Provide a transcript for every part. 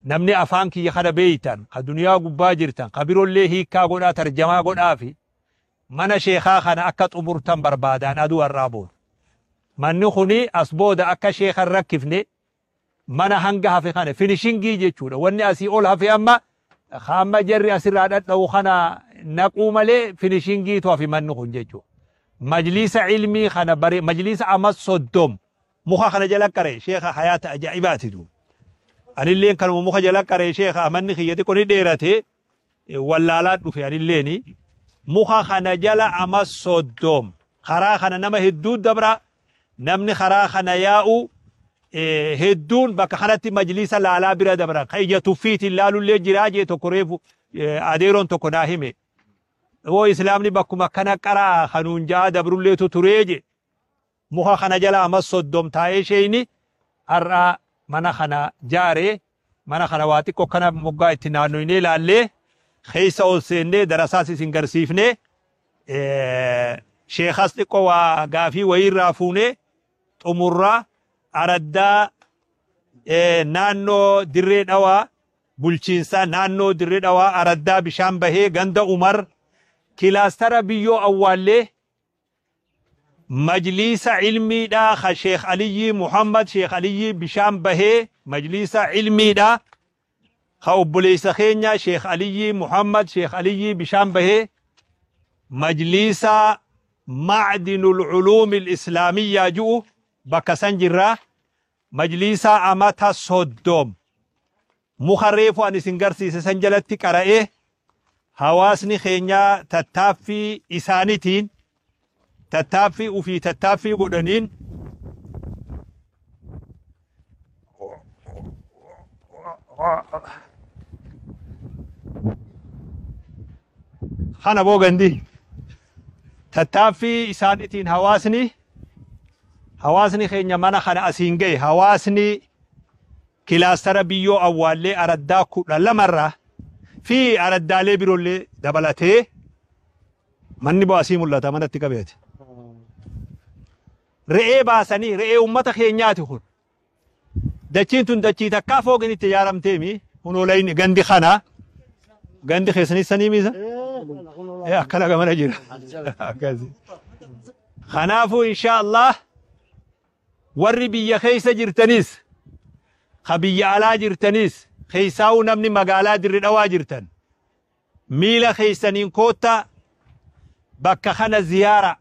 namni afaan kiyya kana beeytan ka duniyaa gubbaa jirtan ka birollee hiikkaa godhaa tarjamaa godhaa fi mana sheekaa kana akka xumurtan barbaadaan aduu har'aa booda. Manni kuni as booda akka sheekan rakkifne mana hanga hafe kana finishingii jechuudha. Wanni asii ol hafe amma hamma jarri asirraa dhadha'u kana naquu malee finishingiitu hafi manni kun jechuudha. Majlisa ilmii kana bare majlisa amma soddom muka kana jala qaree sheeka hayaata ajaa'ibaati duuba. Anilleen kanuma muka jala qaree sheeka manni kiyyati kuni dheerate wallaalaa dhufe anilleeni. Muka kana jala amma soddom karaa kana nama hedduu dabra namni karaa kana yaa'u hedduun bakka kanatti majlisa laalaa bira dabran kan ija tuffiitiin laalullee jiraa jee tokko reefu adeeroon tokko naa hime. Yoo islaamni bakkuma kana qaraa kanuun ja'a dabrulleetu turee je muka kana jala amma soddom taa'ee sheeyni har'a mana kana jaaree mana kana waa xiqqoo kana moggaa itti naannoynee laallee keessa ol seennee darasaas isin garsiifnee sheekas xiqqoo waa gaafii wayiirraa fuunee xumurraa araddaa naannoo dirree dhawaa bulchiinsaa naannoo dirree dhawaa araddaa bishaan bahee ganda umar kilaastara biyyoo awwaallee majliisa ilmiidhaa ka sheekh aliyyi muhammad sheekh aliyyi bishaan bahee majliisa ilmiidhaa ka obboleessa keenya sheekh aliyyi muhammad sheekh aliyyi bishaan bahee majliisa macdinul culuumi islaamiyyaa ju'u bakka san jirraa majliisa amata soddom muka reefu an isin garsiise san jalatti qara'ee hawaasni keenyaa tattaaffii isaanitiin tattaaffii ufii tattaaffii godhaniin kana boogandi tattaaffii isaanitiin hawaasni hawaasni keenya mana kana asiin gahe hawaasni kilaastara biyyoo awwaallee araddaa kudha lamarraa fi araddaalee biroollee dabalatee manni boo asii mul'ata manatti qabeeti. Re'ee baasanii re'ee ummata keenyaati kun. Dachiin tun dachii takkaa fooqin itti ijaaramteemi hunoolayni gandi kana gandi keessanii sanii miisa. Akkana gamana jira. Kanaafuu insha Allah warri biyya keessa jirtanis ka biyya alaa jirtanis keessaa'uu namni magaalaa dirri dhawaa jirtan miila keeysaniin koottaa bakka kana ziyaara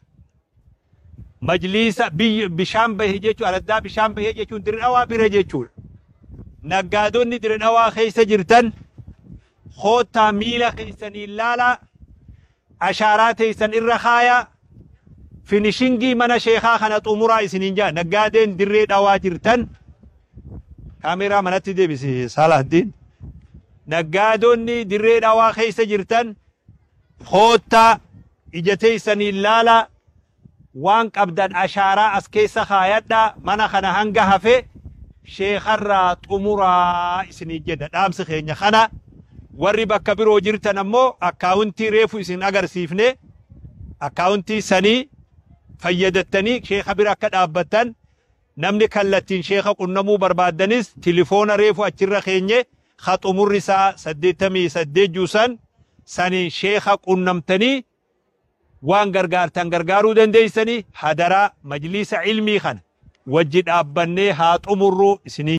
majliisa bishaan bahe jechuun araddaa bishaan bahee jechuun dirri dhawaa bira jechuudha. Naggaadonni dirri dhawaa keessa jirtan koottaa miila keeysaniin laalaa ashaaraa teeysan irra kaayaa finishingii mana sheekaa kana xumuraa isiniin jaa naggaadeen dirree dhawaa jirtan kaameeraa manatti deebisi Salaahdin. Naggaadonni dirree dhawaa keessa jirtan koottaa ija teeysaniin laalaa waan qabdan ashaaraa as keessa kaayadhaa mana kana hanga hafe sheekarraa xumuraa isiniin jedha dhaamsi keenya kana warri bakka biroo jirtan ammoo akkaawuntii reefu isin agarsiifne akkaawuntii sanii fayyadattanii sheeka bira akka dhaabbattan namni kallattiin sheeka qunnamuu barbaaddanis tilifoona reefu achirra keenye ka xumurri isaa saddeettamii saddeet juusan saniin sheeka qunnamtanii waan gargaartan gargaaruu dandeeysanii hadaraa majliisa ilmii kana wajji dhaabbannee haa xumurru isinii